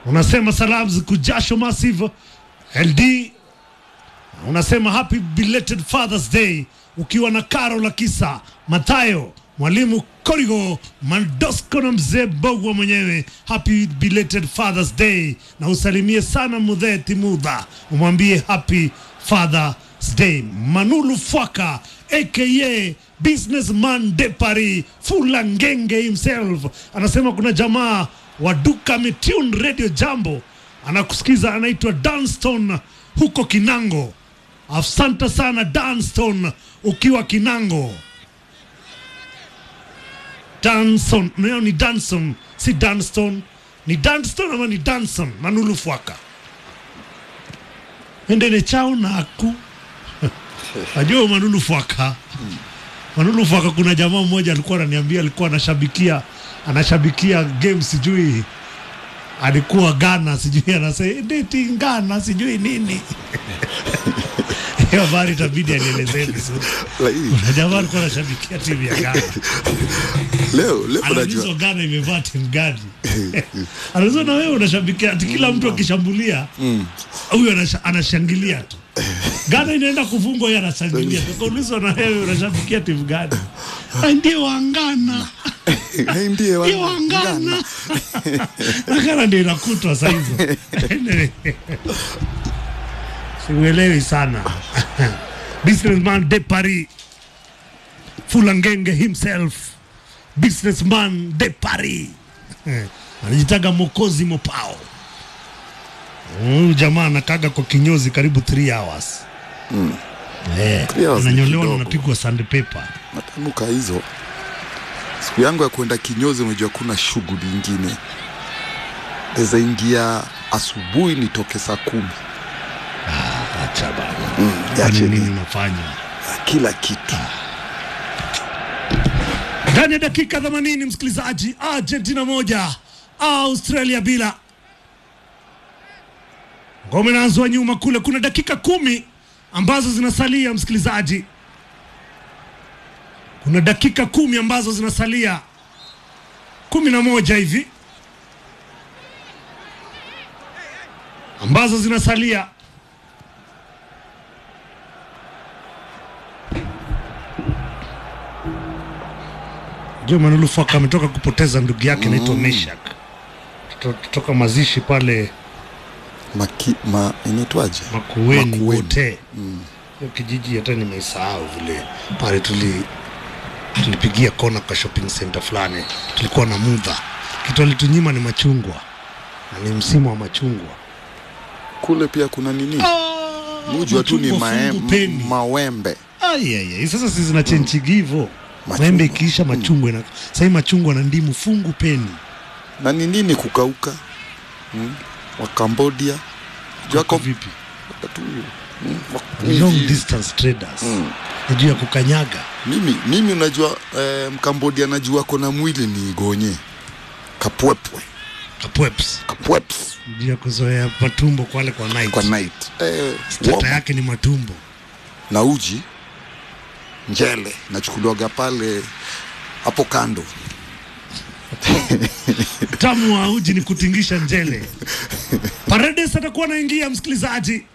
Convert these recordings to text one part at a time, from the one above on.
unasema salamu kujasho massive ld unasema happy belated fathers day ukiwa na karo la kisa mathayo mwalimu korigo mandosco na mzee bogwa mwenyewe happy belated fathers day na usalimie sana mudhee timudha umwambie happy fathers day manulu fwaka aka businessman de paris fulangenge himself anasema kuna jamaa wa duka metune radio jambo anakusikiza anaitwa danston huko kinango asante sana danston ukiwa kinango danson nao ni danson si danston ni danston ama ni danson manulu fwaka endene chao naku najua manulu fwaka manulu fwaka kuna jamaa mmoja alikuwa ananiambia alikuwa anashabikia anashabikia game sijui alikuwa Ghana sijui anasema deti Ghana sijui nini hiyo habari itabidi anielezee vizuri. Lakini Kuna jamaa alikuwa anashabikia timu ya Ghana, leo leo anaulizwa unajua Ghana imevaa timu gani? Anaulizwa na wewe unashabikia, ati kila mtu akishambulia huyu anasha- anashangilia tu. Ghana inaenda kufungwa, yeye anashangilia. Tukaulizwa na wewe unashabikia timu gani? "Ah, Ndio wa Ghana. Eh, ndiye wa- Ndio wa Ghana. Na Ghana ndio inakutwa saa hizo. Siuelewi sana. Businessman de Paris. Fulangenge himself. Businessman de Paris. Anajitaga Mokozi Mopao. Huyu jamaa anakaga kwa kinyozi karibu 3 hours. Eh, Three hours ni ananyolewa na kidogo. anapigwa sandpaper. Natamka hizo siku yangu ya kwenda kinyozi, unajua kuna shughuli ingine naweza ingia asubuhi nitoke saa kumi Acha bana. ya Kwani chini. nini unafanya? kila kitu ndani ya dakika 80 msikilizaji argentina moja australia bila ngome inaanzwa nyuma kule kuna dakika kumi ambazo zinasalia msikilizaji kuna dakika kumi ambazo zinasalia kumi na moja hivi ambazo zinasalia Joe Manulu Faka ametoka kupoteza ndugu yake anaitwa Meshak Kuto- kutoka mazishi pale Maki, ma, inaitwaje Makueni Makueni. wote hiyo kijiji hata nimeisahau vile pale tuli tulipigia kona kwa shopping center fulani tulikuwa na mudha kitu alitunyima ni machungwa na ni msimu wa machungwa kule pia kuna nini mujua tu ni machungwa mae, fungu peni. mawembe Ai, ai, ai. Sasa si zinachenjigi hivyo Machungwa. maembe ikiisha machungwa ina sahii machungwa na ndimu fungu peni na ni nini kukauka hmm? wa Cambodia jua Kwa kom- vipi tu hmm, wa- long hivi. distance traders ni juu ya kukanyaga mimi mimi unajua eh, mkambodia najua kona mwili ni gonye kapwepwe kapweps kapweps juu ya kuzoea matumbo kwale kwa night kwa night eh, Stata warm. yake ni matumbo na uji njele nachukuliwaga pale hapo kando tamu wa uji ni kutingisha njele paredes atakuwa anaingia msikilizaji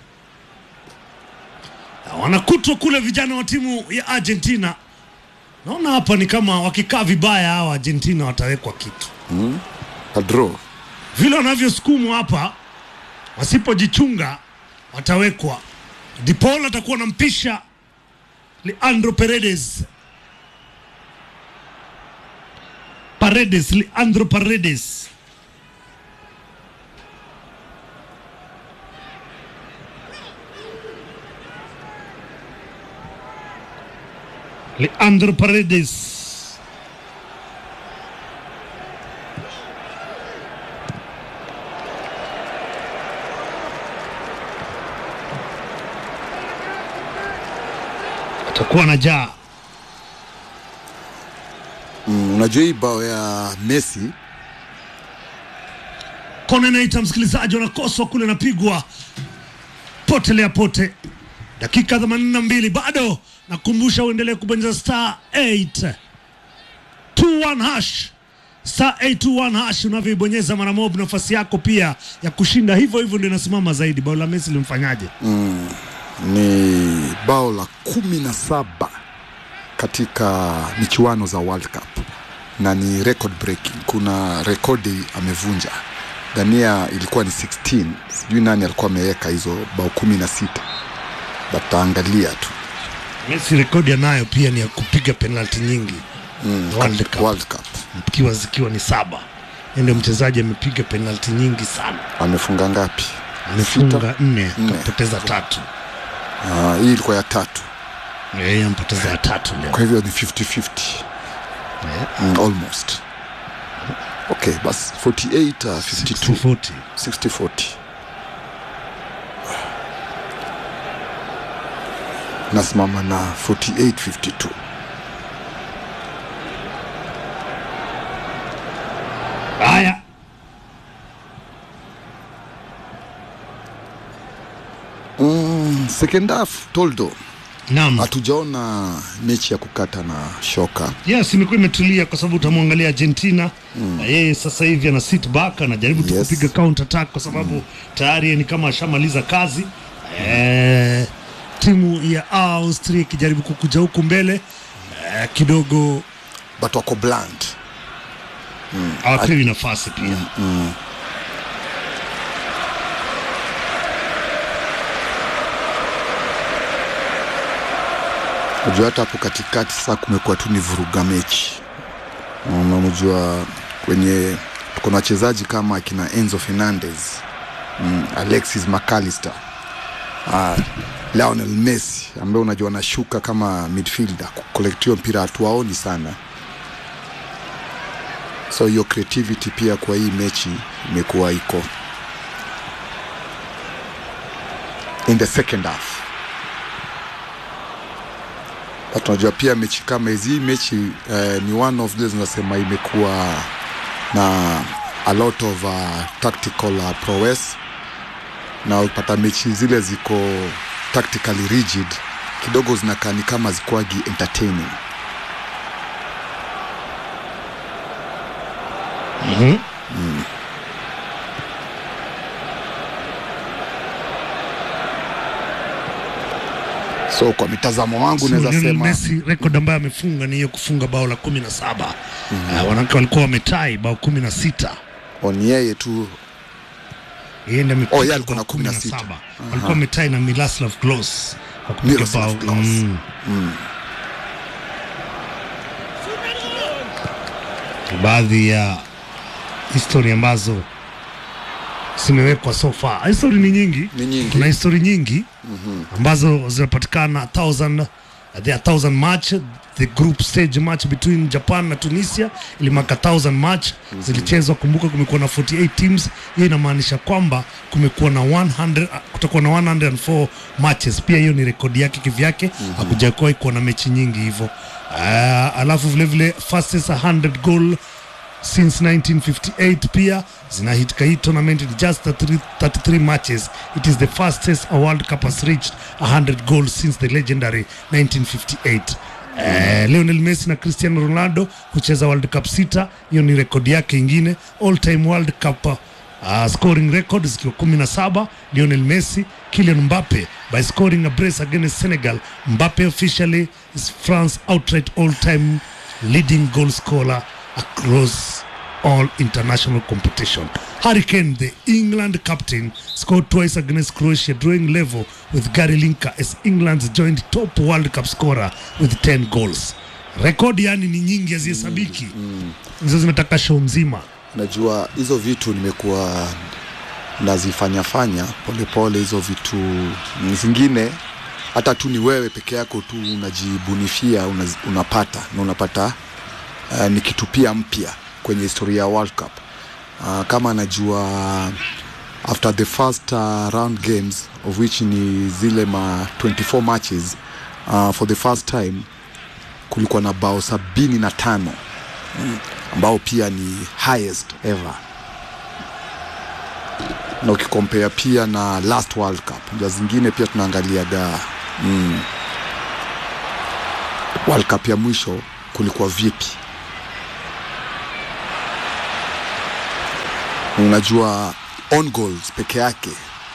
Na wanakutwa kule vijana wa timu ya argentina naona hapa ni kama wakikaa vibaya hawa argentina watawekwa kitu adro vile wanavyosukumwa hapa wasipojichunga watawekwa dipol atakuwa nampisha leandro paredes paredes leandro paredes leandro paredes atakuwa na jaa mm, unajua hii bao ya Messi kona inaita msikilizaji wanakoswa kule napigwa potelea pote dakika 82 bado nakumbusha uendelee kubonyeza star 8 21 hash star 821 hash unavyoibonyeza mara moja, nafasi yako pia ya kushinda hivyo hivyo ndio inasimama zaidi. Bao la Messi limfanyaje? ni bao la kumi na saba katika michuano za World Cup na ni record breaking. Kuna rekodi amevunja. Dania ilikuwa ni 16, sijui nani alikuwa ameweka hizo bao kumi na sita, bataangalia tu Messi rekodi anayo pia ni ya kupiga penalti nyingi World Cup. World Cup. Ikiwa zikiwa ni saba. Yeye ndio mchezaji amepiga penalti nyingi sana, Amefunga ngapi? amefunga nne Nne. akapoteza tatu. Ah, hii ilikuwa ya tatu, Yeye ampoteza ya tatu leo. kwa hivyo ni 50-50. Eh, Mm, almost. Okay, bas 48 uh, 52 240. 60 40. Nasimama na 48 52. Haya, Mm, second half Toldo, naam. hatujaona mechi ya kukata na shoka. Yes, imekuwa imetulia kwa sababu utamwangalia Argentina na yeye sasa hivi ana sit back anajaribu tu Yes. kupiga counter attack kwa sababu tayari yeye ni kama ashamaliza kazi. Eh, timu ya Austria ikijaribu kukuja huku mbele eh, kidogo But wako bland. hawapewi nafasi pia. Unajua hata hapo katikati sasa kumekuwa tu ni vuruga mechi. Unamjua kwenye tuko na wachezaji kama akina Enzo Fernandez, mm, Alexis McAllister, uh, Lionel Messi ambaye unajua anashuka kama midfielder kukolektia mpira hatuwaoni sana. So hiyo creativity pia kwa hii mechi imekuwa iko in the second half But unajua pia mechi kama hizi hii mechi eh, ni one of those nasema imekuwa na a lot of uh, tactical uh, prowess na upata mechi zile ziko tactically rigid kidogo zinakaa ni kama zikwagi entertaining Mhm. so kwa mitazamo wangu So, naweza Lionel sema Messi record ambayo amefunga ni hiyo kufunga bao la kumi na saba. Eh, wanawake walikuwa wametai bao kumi na sita on yeye tu yeye ndiye amepiga Oh, yeye alikuwa bao na kumi na sita. saba. Walikuwa wametai na Miroslav Klose kwa kupiga Miroslav bao Klose. mm. baadhi ya histori ambazo zimewekwa so far. Histori ni nyingi, Ni nyingi. kuna histori nyingi ambazo zinapatikana thousand there are thousand match the group stage match between Japan na Tunisia ilimaka thousand match zilichezwa. Kumbuka kumekuwa na 48 teams, hiyo inamaanisha kwamba kumekuwa na 100 kutakuwa na 104 matches. Pia hiyo ni rekodi yake kivyake, hakujakuwahi kuwa na mechi nyingi hivyo. Uh, alafu vilevile fastest 100 goal since 1958 pia zinahitika hii tournament in just 33, 33 matches it is the fastest a world cup has reached 100 goals since the legendary 1958 Eh, Lionel Messi na Cristiano Ronaldo kucheza World Cup sita, hiyo ni rekodi yake ingine. All time World Cup uh, scoring record zikiwa 17 Lionel Messi, Kylian Mbappe by scoring a brace against Senegal. Mbappe officially is France outright all time leading goal scorer across all international competition. Harry Kane, the England captain, scored twice against Croatia, drawing level with Gary Lineker as England's joint top World Cup scorer with 10 goals. Rekodi yani ni nyingi hazihesabiki, hizo zinataka show mzima. najua hizo vitu nimekuwa nazifanyafanya polepole hizo vitu zingine hata tu ni wewe peke yako tu unajibunifia unaz, unapata na unapata uh, ni kitu pia mpya kwenye historia ya World Cup uh, kama najua after the first uh, round games of which ni zile ma 24 matches uh, for the first time kulikuwa na bao sabini na tano ambao pia ni highest ever na ukikompea pia na last World Cup nja zingine pia tunaangaliaga mm, World Cup ya mwisho kulikuwa vipi unajua on goals peke yake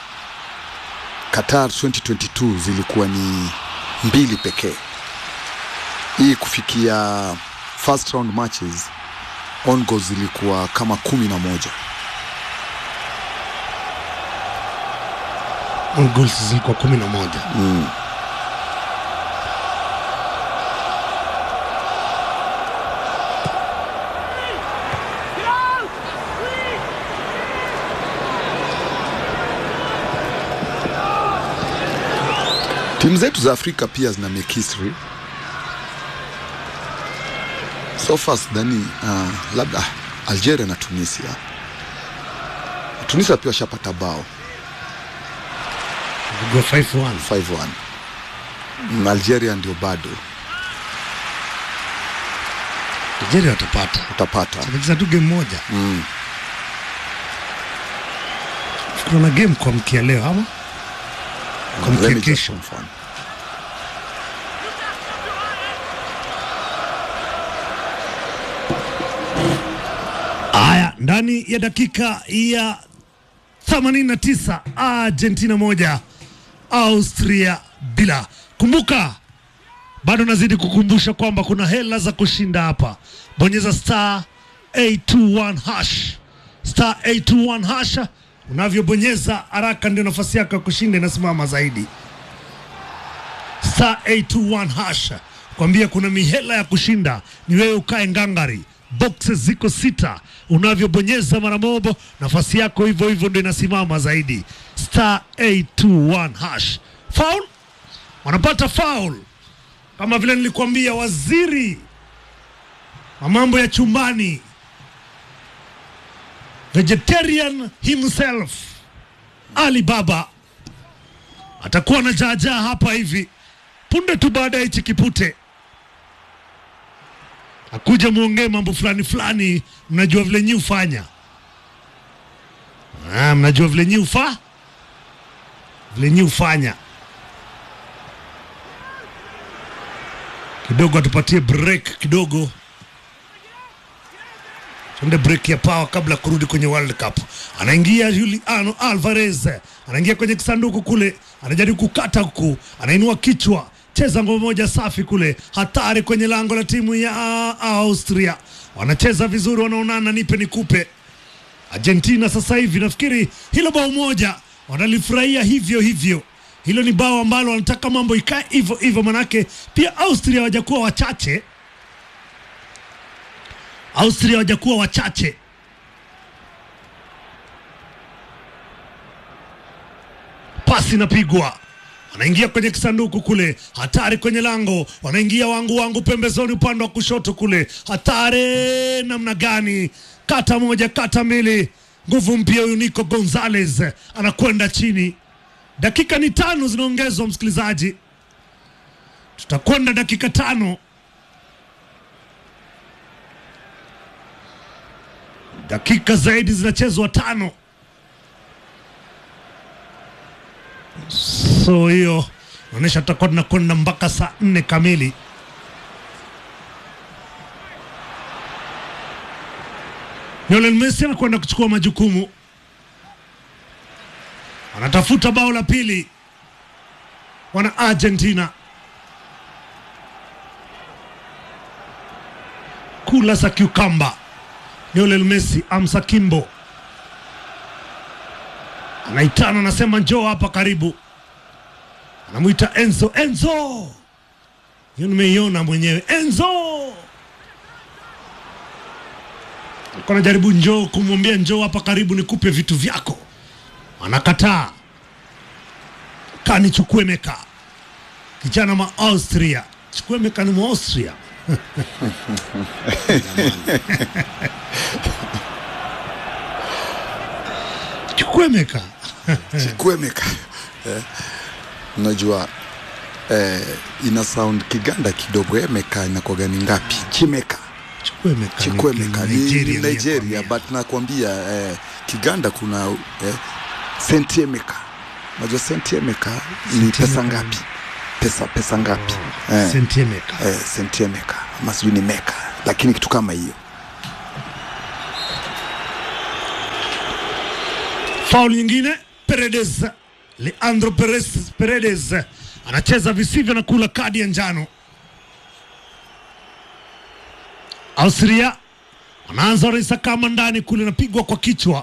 Qatar 2022 zilikuwa ni mbili pekee. Hii kufikia first round matches on goals zilikuwa kama kumi na moja. On goals zilikuwa kumi na moja Timu zetu za Afrika pia zina make history. So far sidhani uh, labda Algeria na Tunisia. Tunisia pia washapata bao Go 5-1 5-1. Mm, Algeria ndio bado Nigeria watapata utapata. wamecheza tu game moja Mm. kuna game kwa mkia leo ama kwa Let mkia me just kesho confirm. Haya, ndani ya dakika ya 89 Argentina moja Austria bila. Kumbuka bado nazidi kukumbusha kwamba kuna hela za kushinda hapa. Bonyeza star 821 hash, star 821 hash. Unavyobonyeza haraka ndio nafasi yako ya kushinda inasimama zaidi. Star 821 hash, kwambia kuna mihela ya kushinda, ni wewe ukae ngangari. Boxes ziko sita, unavyobonyeza mara moja nafasi yako hivyo hivyo ndio inasimama zaidi. Star 821 hash. Foul, wanapata foul kama vile nilikwambia, waziri wa mambo ya chumbani vegetarian himself Ali Baba atakuwa na jaajaa hapa hivi punde tu baada ya hichi kipute akuja muongee mambo fulani fulani, mnajua vile nyi hufanya. Ah, mnajua vile nyi hufa vile nyi hufanya. Kidogo atupatie break kidogo, tuende break ya power kabla ya kurudi kwenye World Cup. Anaingia Juliano Alvarez, anaingia kwenye kisanduku kule, anajaribu kukata huku, anainua kichwa, cheza ngoma moja safi kule, hatari kwenye lango la timu ya Austria. Wanacheza vizuri, wanaonana, nipe nikupe. Argentina sasa hivi nafikiri hilo bao moja wanalifurahia hivyo hivyo. Hilo ni bao ambalo wanataka mambo ikae hivyo hivyo, manake pia Austria hawajakuwa wachache. Austria hawajakuwa wachache. Pasi inapigwa, wanaingia kwenye kisanduku kule, hatari kwenye lango, wanaingia wangu wangu pembezoni, upande wa kushoto kule, hatari namna gani! Kata moja, kata mbili, nguvu mpya huyu Nico Gonzalez anakwenda chini. Dakika ni tano zinaongezwa, msikilizaji, tutakwenda dakika tano. Dakika zaidi zinachezwa tano, so hiyo naonyesha tutakuwa tunakwenda mpaka saa nne kamili. Lionel Messi anakwenda kuchukua majukumu, anatafuta bao la pili, wana Argentina kula za kiukamba. Lionel Messi amsa kimbo, anaitana, anasema njoo hapa karibu, anamwita Enzo. Enzo, hiyo nimeiona mwenyewe. Enzo alikuwa anajaribu njoo kumwambia njoo hapa karibu nikupe vitu vyako, anakataa. Kani Chukwemeka, kijana ma Austria. Chukwemeka ni Mwaustria. Chukwemeka Chikwemeka eh, unajua eh, ina sound Kiganda kidogo. Emeka inakuwaga ni ngapi? Chimeka Chukwemeka ni- Chikwemeka ni ni Nigeria, Nigeria, nilikwambia. but nakwambia eh, Kiganda kuna eh, sentiemeka. Unajua sentiemeka ni pesa Sentiemeka. ngapi? Pesa pesa ngapi? eh, Sentiemeka. eh, sentiemeka ama sijui ni meka, lakini kitu kama hiyo Faul nyingine, Paredes, Leandro Perez, Paredes anacheza visivyo na kula kadi ya njano. Austria wanaanza Orisa kama ndani kule, napigwa kwa kichwa.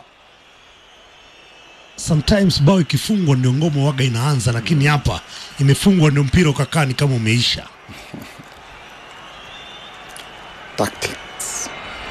Sometimes bao ikifungwa ndio ngoma waga inaanza, lakini hapa imefungwa ndio mpira ukakaa ni kama umeisha. tactic